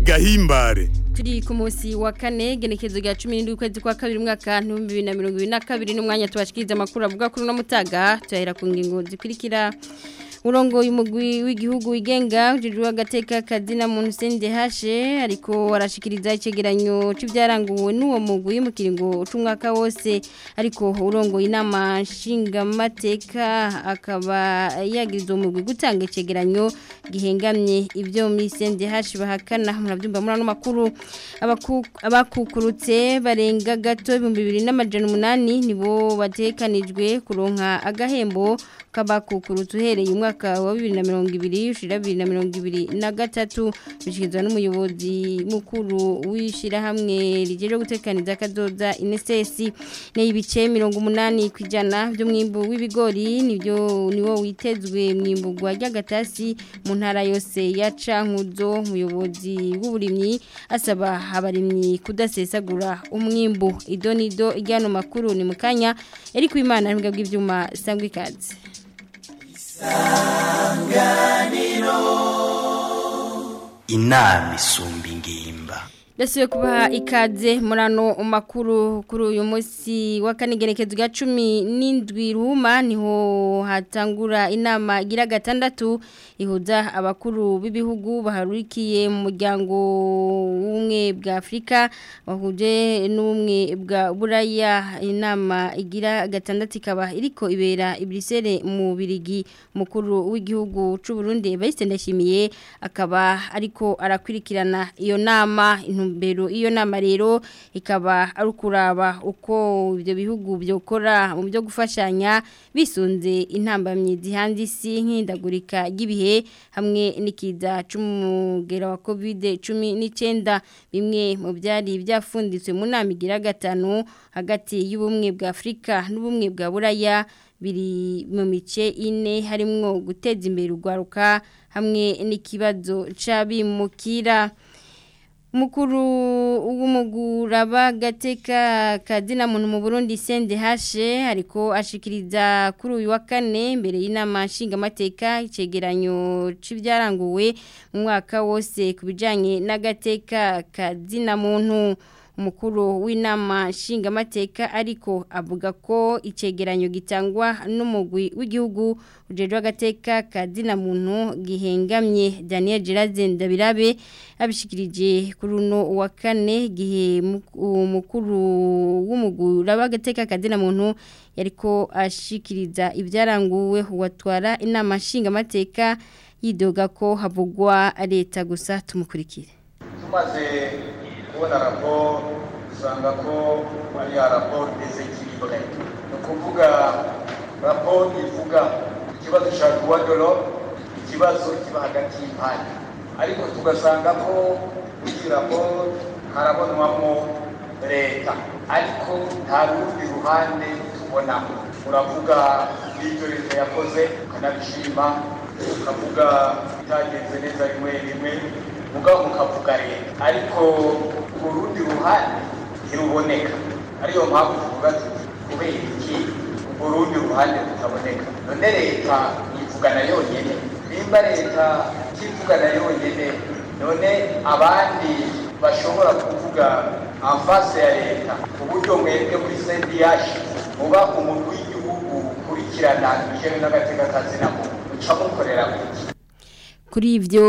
gahimbare turi ku munsi wa kane genekezo rya cumi n'indwi ukwezi kwa kabiri umwaka w'ibihumbi bibiri na mirongo ibiri na kabiri n'umwanya tubashikiriza amakuru avuga kuri uno mutaga tuyahera ku ngingo zikurikira urongo y'umugwi w'igihugu wigenga ujejwe agateka kazina muntu sende hashe ariko arashikiriza icegeranyo c'ivyaranguwe n'uwo mugwi mu kiringo c'umwaka wose ariko urongo inama nshingamateka akaba yagize umugwi gutanga icegeranyo gihengamye ibyo muri sende hashe bahakana muravyumva muri ano makuru abakukurutse barenga gato ibihumbi bibiri n'amajana umunani nibo batekanijwe kuronka agahembo k'abakukurutse uhereye umwaka wa bibiri na mirongo ibiri ushira bibiri na mirongo ibiri na gatatu bishyikirizwa n'umuyobozi mukuru w'ishyirahamwe rigejeje gutekaniza akadoda inesesi n'ibice mirongo umunani ku ijana by'umwimbu w'ibigori nibyo niwo witezwe mwimburwa ry'agatasi mu ntara yose ya cankuzo umuyobozi w'uburimyi asaba abarimyi kudasesagura umwimbu idonido ijyana makuru ni mu kanya eri ku imana n'imbwa bw'ibyuma sangwa ikaze isanganiro inama isumba ingimba Dasuye kubaha ikaze murano makuru kuri uyu munsi wa kanigerekezo ga 17 ruhuma niho hatangura inama gira gatandatu ihuza abakuru b'ibihugu baharurikiye mu muryango w'umwe bwa Afrika bahuje n'umwe bwa Buraya inama igira gatandatu ikaba iriko ibera ibrisere mu birigi mukuru w'igihugu c'u Burundi bayistendashimiye akaba ariko arakwirikirana iyo nama intumbero iyo nama rero ikaba ari ukuraba uko ibyo bihugu byokora mu byo gufashanya bisunze intambamyi zihanze isi nk'indagurika ry'ibihe hamwe n'ikiza c'umugera wa covid cumi n'icyenda bimwe mu byari byafunditswe mu nama igira gatanu hagati y'ubumwe bwa afurika n'ubumwe bwa buraya biri mu mice ine harimwo guteza imbere urwaruka hamwe n'ikibazo c'abimukira mukuru w'umuguraba gateka kazina muntu mu Burundi sende hashe ariko ashikiriza kuri uyu wa kane imbere y'inama nshingamateka icegeranyo c'ivyaranguwe mu mwaka wose kubijanye n'agateka kazina muntu umukuru w'inama nshingamateka ariko avuga ko icegeranyo gitangwa n'umugwi w'igihugu ujejwe agateka kazina muntu gihengamye Daniel Gerazen Ndabirabe abishikirije kuri uno wa kane gihe umukuru w'umugwi agateka kazina muntu yariko ashikiriza ibyaranguwe watwara inama nshingamateka yidoga ko havugwa leta gusa tumukurikire tumaze kubona raporo usanga ko ari ya raporo desekiribure ni ukuvuga raporo ivuga ikibazo cya duwadoro ikibazo kiba hagati y'impande ariko tugasanga ko iyi raporo harabonwamo leta ariko nta rundi ruhande tubonamo uravuga n'ibyo leta yakoze ukanabishima ukavuga bitagenze neza rimwe rimwe mugabo mukavuga leta ariko ku rundi ruhande ntiruboneka ariyo mpamvu tuvuga tuti kubera iki urwo rundi ruhande rutaboneka none leta yivugana yonyine nimba leta itivugana yonyine none abandi bashobora kuvuga amfase ya leta uburyo mwebwe muri sendiyashi muba umuntu w'igihugu ukurikirana ibijyanye n'agateka kazina muntu uca mukorera kuki kuri ivyo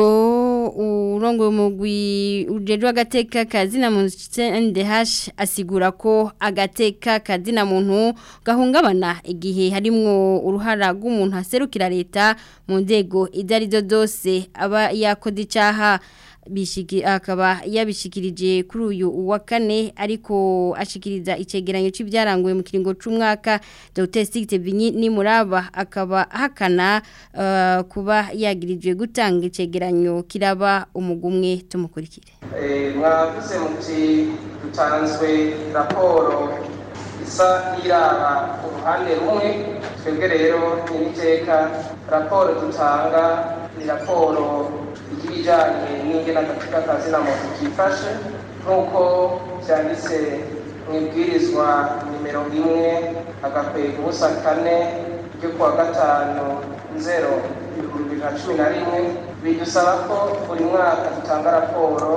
urongo mugwi ujejwe agateka kazina muntu NDH asigura ko agateka kazina muntu gahungabana igihe harimwo uruhara rw'umuntu aserukira leta mu nzego idarizo zose aba yakoze icaha bishiki akaba yabishikirije kuri uyu wa kane ariko ashikiriza icegeranyo c'ibyaranguye mu kiringo c'umwaka Dr. Sigte Binyi ni muraba akaba hakana uh, kuba yagirijwe gutanga icegeranyo kiraba umugumwe tumukurikire eh mwavuze muti dutanzwe raporo isa n'iraba uruhande rumwe twebwe rero n'iteka raporo dutanga ni raporo ibijyanye n'ingena agacupa kazina muntu kifashe nk'uko byanditse mu ibwirizwa nimero imwe agakwega ubusa kane ryo kuwa gatanu nzero ibihumbi bibiri na cumi na rimwe bidusaba ko buri mwaka dutanga raporo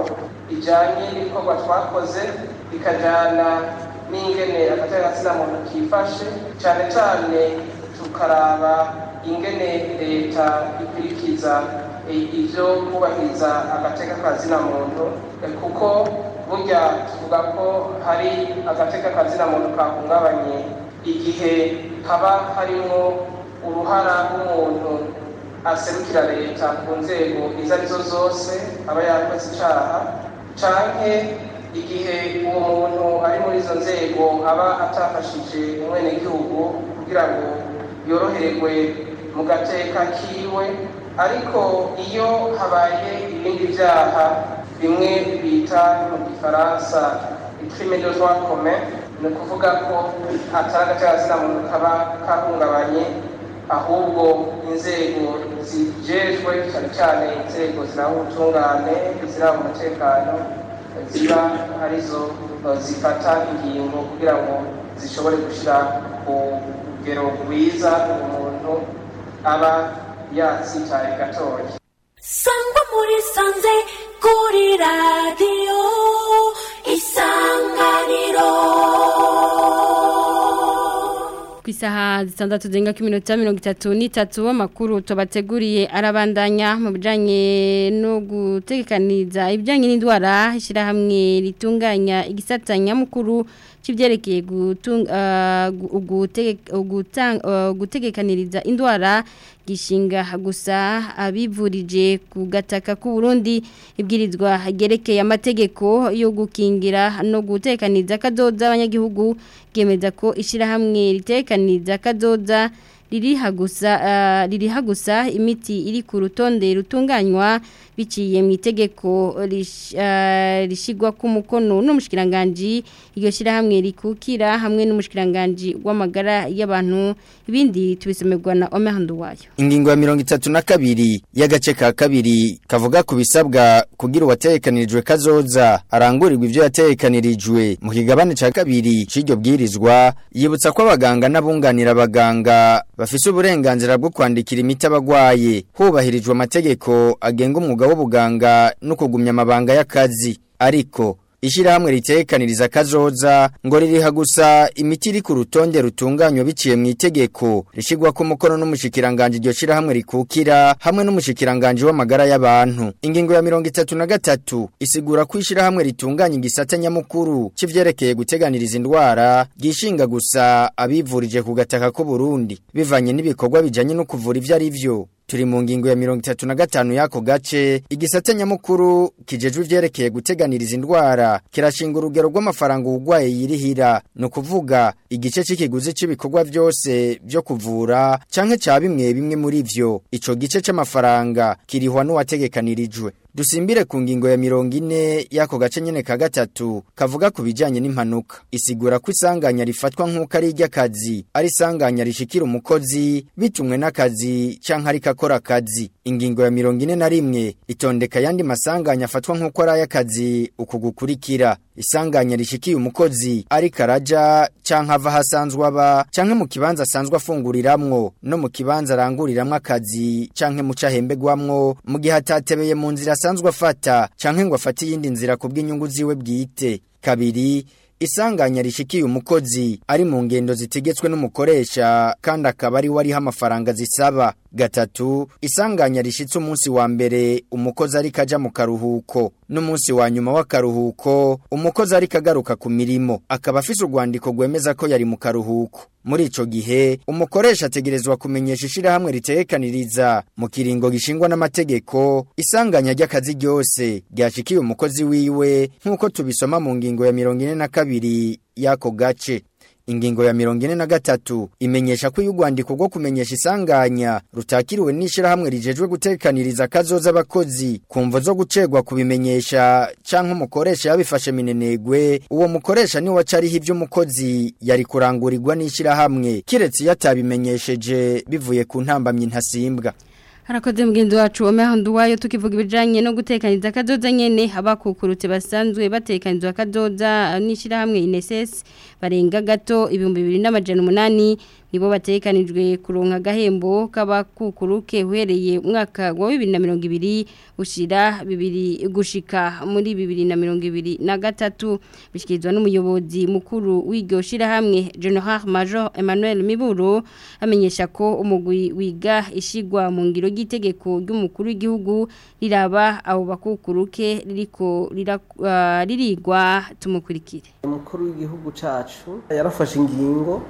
ijyanye n'ibikorwa twakoze bikajyana n'ingene agategatsina muntu kifashe cyane cyane tukaraba ingene leta ikurikiza ibyo kubahiriza agateka kazina muntu kuko burya tuvuga ko hari agateka kazina muntu kahungabanye igihe haba harimo uruhara rw'umuntu aserukira leta ku nzego izo arizo zose aba yakoze icyaha canke igihe uwo muntu ari muri izo nzego aba atafashije umwenegihugu kugira ngo yoroherwe mu gateka kiwe ariko iyo habaye ibindi byaha bimwe bita mu gifaransa crime de droit commun ni ukuvuga ko atari agaciro muntu kaba kahungabanye ahubwo inzego zijejwe cyane cyane inzego ziranga ubutungane ziranga umutekano ziba arizo zifata ingingo kugira ngo zishobore gushyira ku rugero rwiza umuntu aba yatsitaye gatoya sangwa muri sanze kuri radiyo isanganiro ku isaha zitandatu zirenga ku minota mirongo itatu n'itatu amakuru tubateguriye arabandanya mu bijyanye no gutekaniza ibijyanye n'indwara ishyirahamwe ritunganya igisata nyamukuru cy'ibyerekeye gutegekaniriza indwara gishinga gusa abivurije ku gataka k'u Burundi ibwirizwa ryerekeye amategeko yo gukingira no gutekaniza kadoda abanyagihugu bwemeza ko ishyirahamwe ritekaniza kadoda ririha gusa ririha gusa imiti iri ku rutonde rutunganywa biciye mu itegeko rishyirwa ku mukono n'umushikiranganji iryo shyirahamwe rikukira hamwe n'umushikiranganji w'amagara y'abantu ibindi tubisomerwa na omehandu wayo ingingo ya mirongo itatu na kabiri y'agace ka kabiri kavuga ku bisabwa kugira uwatekanirijwe kazoza arangurirwa ibyo yatekanirijwe mu kigabane cya kabiri cy'iryo bwirizwa yibutsa ko abaganga n'abunganira abaganga bafise uburenganzira bwo kwandikira imiti abagwaye hubahirijwe amategeko agenga umwuga w'ubuganga no kugumya amabanga y'akazi ariko ishyirahamwe ritekaniriza kazoza ngo ririha gusa imiti iri ku rutonde rutunganywa biciye mu itegeko rishyirwa ku mukono n'umushikiranganje iryo shyirahamwe rikukira hamwe n'umushikiranganje w'amagara y'abantu ingingo ya mirongo itatu na gatatu isigura ko ishyirahamwe ritunganya igisata nyamukuru cy'ivyerekeye guteganiriza indwara ryishinga gusa abivurije ku gataka k'u Burundi bivanye n'ibikorwa bijanye no kuvura ivyo ari vyo turi mu ngingo ya mirongo itatu na gatanu y'ako gace igisata nyamukuru kijejwe ivyerekeye guteganiriza indwara kirashinga urugero rw'amafaranga uwugwaye yirihira ni ukuvuga igice c'ikiguzi c'ibikorwa vyose vyo kuvura canke ca bimwe bimwe muri vyo ico gice c'amafaranga kirihwa n'uwategekanirijwe dusimbire ku ngingo ya mirongo ine y'ako gace nyene ka gatatu kavuga ku bijanye n'impanuka isigura ko isanganya rifatwa nk'uko ari iry'akazi ari isanganya rishikira umukozi bitumwe n'akazi canke ariko akora akazi ingingo ya mirongo ine na rimwe itondeka yandi masanganya afatwa nk'uko ari ay'akazi uku gukurikira isanganya rishikiye umukozi ariko araja canke ava ahasanzwe aba canke mu kibanza asanzwe afunguriramwo no mu kibanza aranguriramwo akazi canke mu cahembegwamwo mu gihe atatebeye mu nzira asanzwe afata canke ngo afate iyindi nzira ku bw'inyungu ziwe bwite kabiri isanganya rishikiye umukozi ari mu ngendo zitegetswe n'umukoresha kandi akaba ari we ariho amafaranga zisaba gatatu isanganya rishitse umunsi wa mbere umukozi ariko aja mu karuhuko n'umunsi wa nyuma w'akaruhuko umukozi ariko agaruka ku mirimo akaba afise urwandiko rwemeza ko yari mu karuhuko muri ico gihe umukoresha ategerezwa kumenyesha ishirahamwe ritekaniriza mu kiringo gishingwa n'amategeko isanganya ry'akazi ryose ryashikiye umukozi wiwe nk'uko tubisoma mu ngingo ya mirongo ine na kabiri y'ako gace ingingo ya mirongo ine na gatatu imenyesha ko iyo urwandiko rwo kumenyesha isanganya rutakiriwe n'ishyirahamwe rijejwe gutekaniriza akazoza abakozi ku mvo zo gucegwa kubimenyesha cyangwa umukoresha yabifashe minenegwe uwo mukoresha niwe acariho ibyo umukozi yari kurangurirwa n'ishyirahamwe kiretse iyo atabimenyesheje bivuye ku ntambamyi ntasimbwa harakoze mugenzi wacu omehandu wayo tukivuga ibijanye no gutekaniza kadoza nyene abakukurutse basanzwe batekanizwa kadoza n'ishirahamwe INSS barenga gato ibihumbi bibiri n'amajana umunani nibo batekanijwe kuronka agahembo k'abakukuruke uhereye umwaka wa 2020 ushira bibiri gushika muri 2023 bishikirizwa n'umuyobozi mukuru w'iryo shirahamwe General Major Emmanuel Miburo amenyesha ko umugwi wiga ishigwa mu ngiro ry'itegeko ry'umukuru w'igihugu riraba abo bakukuruke ririko ririgwa tumukurikire umukuru w'igihugu cacu yarafashe ingingo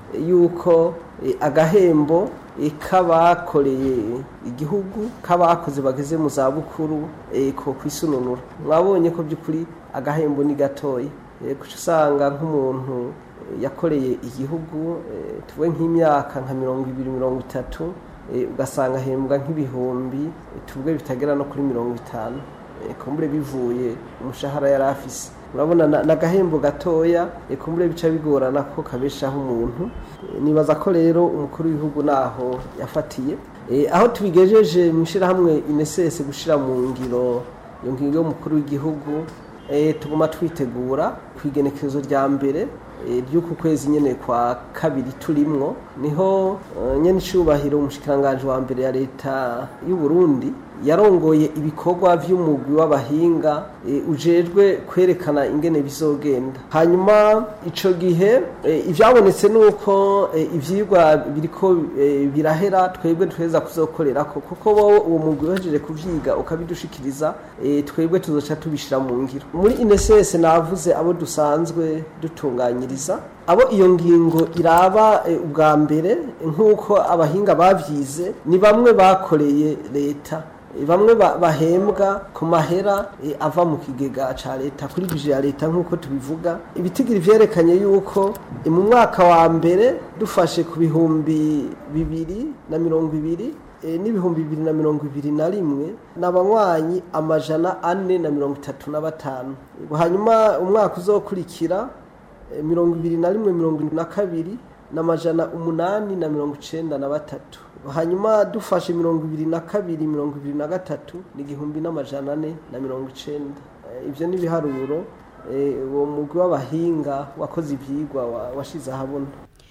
yuko agahembo k'abakoreye igihugu k'abakoze bageze mu zabukuru ko kwisununura mwabonye ko by'ukuri agahembo ni gatoya guca usanga nk'umuntu yakoreye igihugu tuwe nk'imyaka nka mirongo ibiri mirongo itatu ugasanga ahembwa nk'ibihumbi tuvuge bitagera no kuri mirongo itanu kumbure bivuye umushahara yari afise urabona n'agahembo gatoya kumbure bica bigorana ko kabeshaho umuntu nibaza ko rero umukuru w'igihugu naho yafatiye aho tubigejeje mu ishyirahamwe inesese gushyira mu ngiro iyo ngingo y'umukuru w'igihugu tuguma twitegura ku igenekerezo rya mbere ry'uku kwezi nyine kwa kabiri turimwo niho nyine icyubahiro umushikiranganji wa mbere ya leta y'u Burundi yarongoye ibikorwa by'umugwi w'abahinga ujejwe kwerekana ingene bizogenda hanyuma icyo gihe ibyabonetse ni uko ibyigwa biriko birahera twebwe tweza kuzokorera ko kuko wowe uwo mugwi uhejeje kubyiga ukabidushikiriza twebwe tuzoca tubishyira mu ngiro muri inesese navuze abo dusanzwe dutunganyiriza abo iyo ngingo iraba ubwa mbere nk'uko abahinga babyize ni bamwe bakoreye leta bamwe bahembwa ku mahera ava mu kigega cya leta kuri bije ya leta nk'uko tubivuga ibitigiri byerekanye yuko mu mwaka wa mbere dufashe ku bihumbi bibiri na mirongo ibiri n'ibihumbi bibiri na mirongo ibiri na rimwe ni abanywanyi amajana ane na mirongo itatu na batanu hanyuma umwaka uzokurikira mirongo ibiri na rimwe mirongo irindwi na kabiri n'amajana umunani na mirongo icyenda na batatu hanyuma dufashe mirongo ibiri na kabiri mirongo ibiri na gatatu ni igihumbi n'amajana ane na mirongo icyenda ibyo ni ibiharuro uwo mugwi w'abahinga wakoze ibyigwa washize ahabona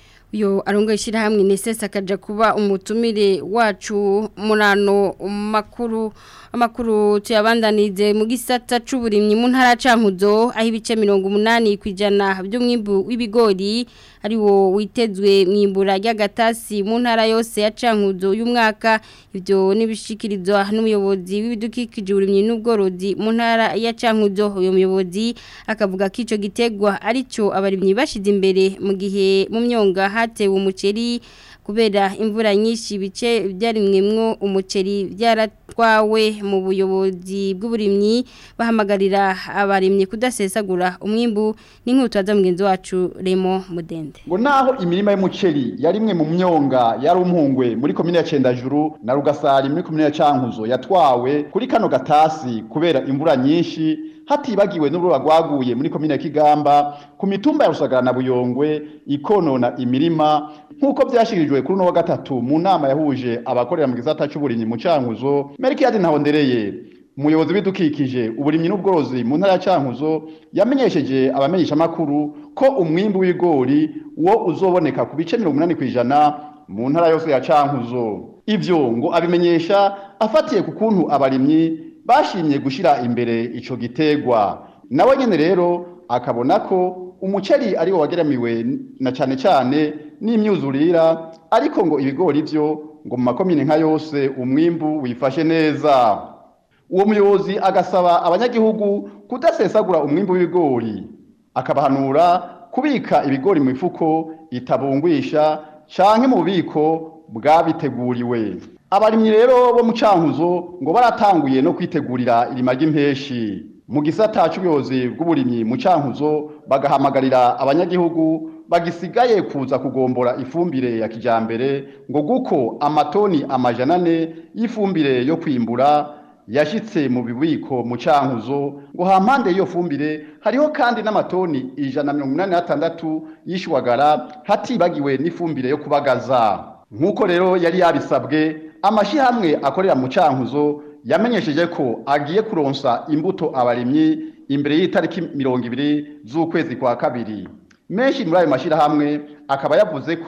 uyu arongo ishyirahamwe nesesi akajya kuba umutumire wacu murano makuru amakuru tuyabandanize mu gisata c'uburimyi mu ntara cankuzo aho ibice 80 kwijana by'umwimbu w'ibigori ari wo witezwe mwimbura ry'agatasi mu ntara yose ya cankuzo y'umwaka ibyo nibishikirizwa n'umuyobozi w'ibidukikije uburimyi n'ubworozi mu ntara ya cankuzo uyo muyobozi akavuga ko ico gitegwa arico abarimyi bashize imbere mu gihe mu myonga hatewe umuceri kubera imvura nyinshi bice byarimwemwo umuceri byaratwawe mu buyobozi bw'uburimyi bahamagarira abarimyi kudasesagura umwimbu n'inkweto za mugenzi wacu Remo Mudende ngo naho imirima y'umuceri yarimwe mu myonga yari umuhungwe muri komine ya Cendajuru na Rugasari muri komine ya Cankuzo yatwawe kuri kano gatasi kubera imvura nyinshi hatibagiwe n'uruba rwaguye muri komine ya Kigamba ku mitumba ya Rusagara na Buyongwe ikonona imirima nk'uko byashikirijwe kuri uno wa gatatu mu nama yahuje abakorera mu gisata cy'uburimyi mu Cankuzo Merkiade Ntahondereye umuyobozi w'ibidukikije uburimyi n'ubworozi mu ntara ya Cankuzo yamenyesheje abamenyesha makuru ko umwimbu w'ibigori wo uzoboneka ku bice 80 kwijana mu ntara yose ya Cankuzo ivyo ngo abimenyesha afatiye ku kuntu abarimyi bashimye gushira imbere ico gitegwa nawe nyene rero akabona ko umuceri ari wo wageramiwe na cane cane n'imyuzurira ariko ngo ibigori byo ngo mu makomine nka yose umwimbu wifashe neza uwo muyobozi agasaba abanyagihugu kudasesagura umwimbu w'ibigori akabahanura kubika ibigori mu mifuko itabungwisha canke mu bubiko bwabiteguriwe abarimyi rero bo mu cankuzo ngo baratanguye no kwitegurira irima ry'impeshi mu gisata c'ubuyobozi bw'uburimyi mu cankuzo bagahamagarira abanyagihugu bagisigaye kuza kugombora ifumbire ya kijambere ngo guko amatoni amajana ane y'ifumbire yo kwimbura yashitse mu bibiko mu cankuzo ngo hampande y'iyo fumbire hariho kandi n'amatoni ijana mirongo inani n'atandatu y'ishwagara hatibagiwe n'ifumbire yo kubagaza nk'uko rero yari yabisabwe amashyirahamwe akorera mu cankuzo yamenyesheje ko agiye kuronsa imbuto abarimyi imbere y'itariki mirongo ibiri z'ukwezi kwa kabiri menshi muri ayo mashyirahamwe akaba yavuze ko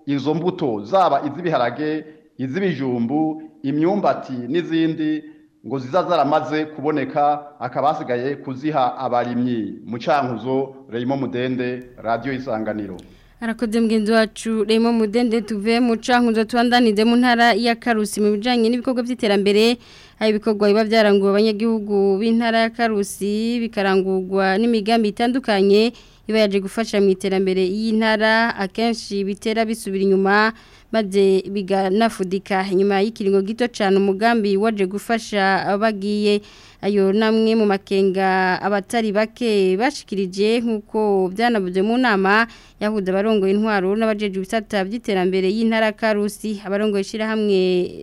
izo mbuto zaba iz'ibiharage iz'ibijumbu imyumbati n'izindi ngo ziza zaramaze kuboneka akaba hasigaye kuziha abarimyi mu cankuzo Raymond Mudende radio isanganiro Arakoze mgenzi wacu Remo Mudende tuve mu cankuzo twandanize mu ntara ya Karusi mu bijanye n'ibikorwa by'iterambere hari ibikorwa biba byaranguwe abanyagihugu b'intara ya Karusi bikarangurwa n'imigambi itandukanye iba yaje gufasha mu iterambere y'intara akenshi bitera bisubira inyuma maze biganafudika inyuma y'ikiringo gito cyane umugambi waje gufasha bagiye ayo namwe mu makenga abatari bake bashikirije nk'uko byanavuze mu nama yahuza abarongoye intwaro n'abajeje ibisata by'iterambere y'intara Karusi abarongoye ishyirahamwe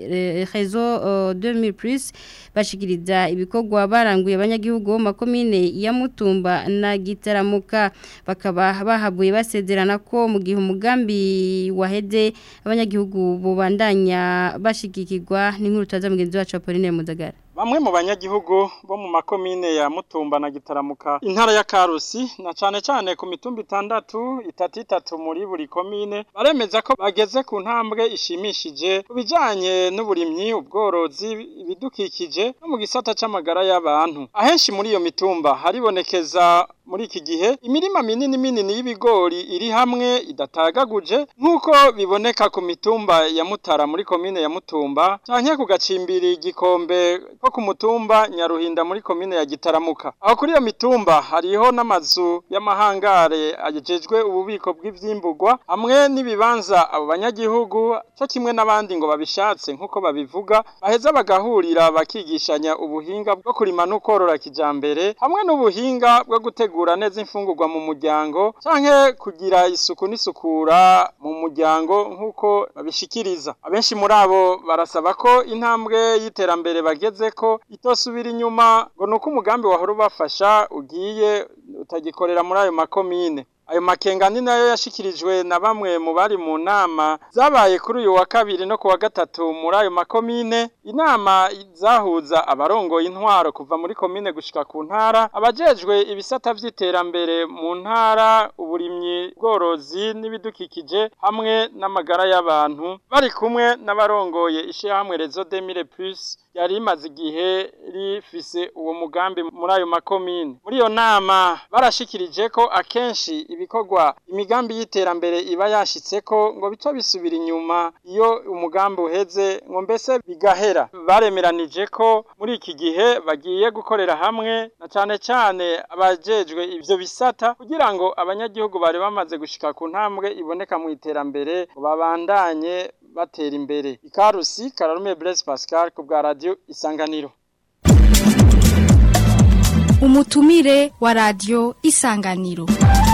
Réseau 2000 plus bashikiriza ibikorwa baranguye abanyagihugu mu makomine ya Mutumba na Gitaramuka bakaba bahabuye basezerana ko mu gihe umugambi waheze abanyagihugu bubandanya bashigikirwa n'inkuru taza mugenzi wacu Apolline Mudagara Bamwe mu banyagihugu bo mu makomine ya Mutumba na Gitaramuka intara ya Karusi na cane cane ku mitumba itandatu itatu itatu muri buri komine baremeza ko bageze ku ntambwe ishimishije kubijanye n'uburimyi ubworozi ibidukikije no mu gisata c'amagara y'abantu ahenshi muri iyo mitumba haribonekeza muri iki gihe imirima minini minini y'ibigori iri hamwe idatagaguje nk'uko biboneka ku mitumba ya Mutara muri komine ya Mutumba canke ku gacimbiri gikombe ko ku mutumba Nyaruhinda muri komine ya Gitaramuka aho kuri iyo mitumba hariho n'amazu y'amahangare ajejwe ububiko bw'ivyimburwa hamwe n'ibibanza abo banyagihugu cyo kimwe n'abandi ngo babishatse nk'uko babivuga baheza bagahurira bakigishanya ubuhinga bwo kurima no korora kijambere hamwe n'ubuhinga bwo gutegura neza imfungurwa mu muryango canke kugira isuku n'isukura mu muryango nk'uko babishikiriza abenshi muri abo barasaba ko intambwe y'iterambere bageze ko itosubira inyuma ngo nuko umugambi wahora ubafasha ugiye utagikorera muri ayo makomine ayo makenga ni nayo yashikirijwe na bamwe mu bari mu nama zabaye kuri uyu wa kabiri no ku wa gatatu muri ayo makomine inama zahuza abarongoye intwaro kuva muri komine gushika ku ntara abajejwe ibisata vy'iterambere mu ntara uburimyi bworozi n'ibidukikije hamwe n'amagara y'abantu bari kumwe n'abarongoye ishirahamwe Rezo Demire Plus yari imaze igihe rifise uwo mugambi muri ayo makomine muri iyo nama barashikirije ko akenshi ibikorwa imigambi y'iterambere iba yashitseko ngo bica bisubira inyuma iyo umugambi uheze ngo mbese bigahera baremeranije ko muri iki gihe bagiye gukorera hamwe na cane cane abajejwe ivyo bisata kugira ngo abanyagihugu bari bamaze gushika ku ntambwe iboneka mu iterambere ngo babandanye batera imbere ikarusi kararume Blaise Pascal ku bwa radio isanganiro umutumire wa radio isanganiro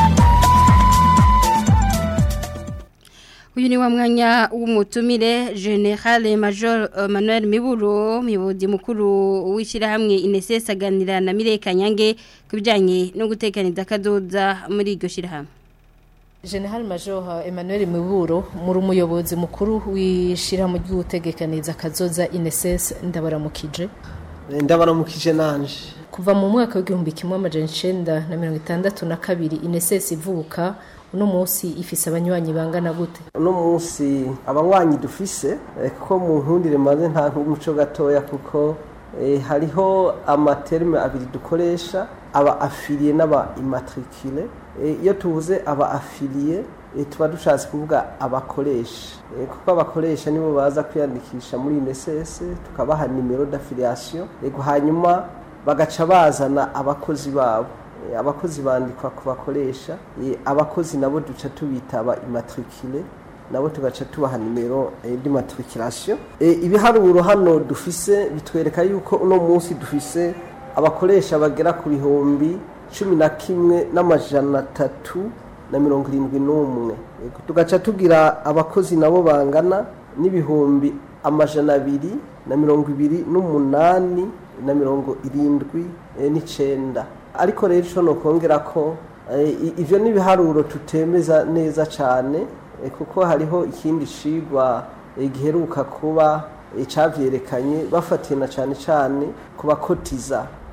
uyu ni wa mwanya w'umutumire generale major manuel miburo muyobozi mukuru w'ishyirahamwe ineses aganira na mireka nyange ku bijyanye no gutekaniza akadoda muri iryo shyirahamwe General Major Emmanuel Miburo muri umuyobozi mukuru w'ishirahamwe ry'ugutegekaniza kazoza INSS ndabaramukije ndabaramukije nanje kuva mu mwaka w'igihumbi kimwe amajana icenda na mirongo itandatu na kabiri INSS ivuka uno munsi ifise abanywanyi bangana gute uno munsi abanywanyi dufise ko mu nkundire maze nta nk'umuco gatoya kuko hariho amaterme abiri dukoresha aba afiliye n'aba immatricule iyo tuvuze aba afiliye tuba dushatse kuvuga abakoresha kuko abakoresha nibo baza kwiyandikisha muri UNSS tukabaha nimero d'affiliation yego hanyuma bagaca bazana abakozi babo abakozi bandikwa ku bakoresha abakozi nabo duca tubita aba immatricule nabo tugaca tubaha nimero d'immatriculation ibiharuro hano dufise bitwereka yuko uno munsi dufise abakoresha bagera ku bihumbi cumi na kimwe n'amajana atatu na mirongo irindwi n'umwe tugaca tugira abakozi nabo bangana n'ibihumbi amajana abiri na mirongo ibiri n'umunani na mirongo irindwi n'icenda ariko rero ico nokongera ko ivyo n'ibiharuro tutemeza neza cane kuko hariho ikindi cigwa giheruka kuba icavyerekanye bafatiye na cane cane ku bakotiza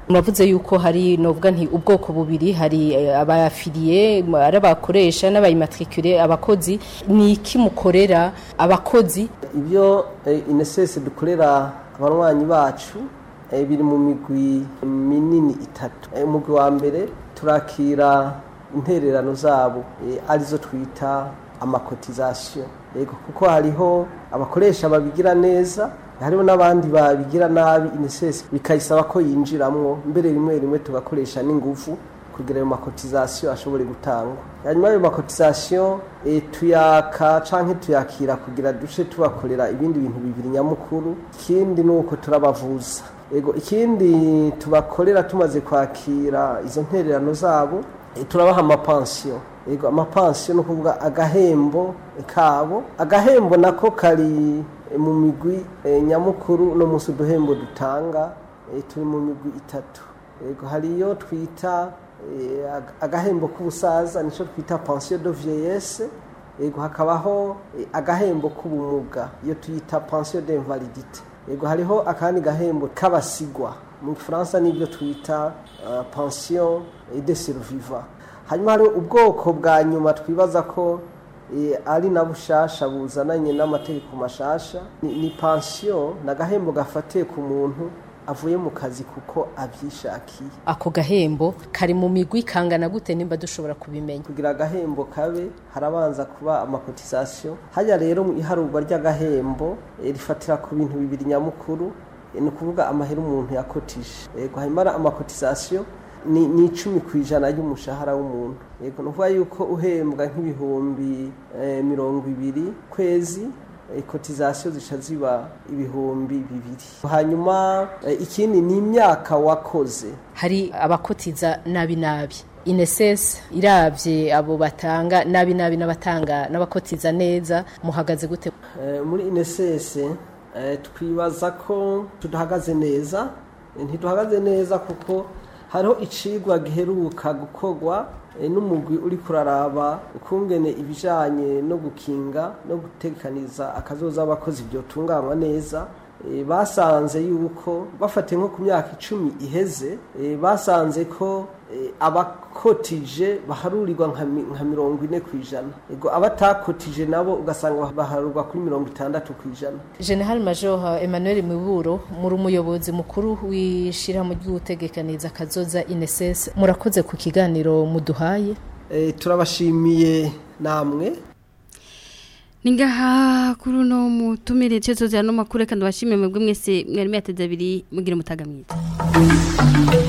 muravuze yuko hari novuga nti ubwoko bubiri hari eh, abayafiliye ari abakoresha n'abayimatricule abakozi ni iki mukorera abakozi ibyo eh, inesese dukorera abanywanyi bacu eh, biri mu migwi minini itatu Eh, umugwi wa mbere turakira intererano zabo eh, arizo twita amakotizasiyo yego kuko hariho abakoresha babigira neza hariho n'abandi babigira nabi inesesi bikayisaba ko yinjiramwo mbere rimwe rimwe tugakoresha n'ingufu kugira ayo makotizasiyo ashobore gutangwa hanyuma ayo makotizasiyo e, tuyaka canke tuyakira kugira duce tubakorera ibindi bintu bibiri nyamukuru ikindi ni uko turabavuza ego ikindi tubakorera tumaze kwakira izo ntererano zabo e, turabaha amapansiyo ego amapansiyo ni ukuvuga agahembo kabo agahembo nako kari e, mu migwi e, nyamukuru no munsi uduhembo dutanga e, turi mu migwi itatu ego hariyo twita eh, ag- agahembo k'ubusaza nico twita pension de vieillesse ego hakabaho eh, agahembo k'ubumuga iyo tuyita pension d'invalidité ego hariho akandi gahembo k'abasigwa mu gifaransa nibyo twita uh, pension de survivant hanyuma hariho ubwoko bwa nyuma twibaza ko eh, ari na bushasha buzananye n'amategeko mashasha ni, ni pension ni agahembo gafatiye ku muntu avuye mu kazi kuko abyishakiye ako gahembo kari mu migwi kangana gute nimba dushobora kubimenya kugira agahembo kabe harabanza kuba amakotisasiyo hajya rero mu iharurwa ry'agahembo eh, rifatira ku bintu bibiri nyamukuru eh, ni ukuvuga amahera umuntu yakotije yego hanyuma amakotisasiyo ni ni icumi ku ijana y'umushahara w'umuntu yego ni ukuvuga yuko uhembwa nk'ibihumbi eh, mirongo ibiri kwezi eh, kotizasiyo zica ziba ibihumbi bibiri hanyuma eh, ikindi ni imyaka wakoze hari abakotiza nabi nabi ineses iravye abo batanga nabi nabi n'abatanga n'abakotiza neza muhagaze gute Eh, muri inesese twibaza ko tudahagaze neza Eh, ntiduhagaze neza kuko hariho icigwa giheruka gukorwa eh, n'umugwi uri kuraraba ukungene ibijanye no gukinga no gutekaniza akazoza abakozi byotunganywa neza Eh, basanze yuko bafatiye nko ku myaka icumi iheze eh, basanze ko eh, abakotije baharurirwa nka mi- nka mirongo ine ku ijana ego abatakotije nabo ugasanga baharurwa kuri mirongo itandatu ku ijana General Major Emmanuel Miburo muri umuyobozi mukuru w'ishirahamwe ry'ugutegekaniza kazoza ineses murakoze ku kiganiro muduhaye Eh, turabashimiye namwe Ningaha kuri uno mutumire cyo zozera no makuru kandi bashimiye mwebwe mwese mwari mwateze abiri mugira mutaga mwiza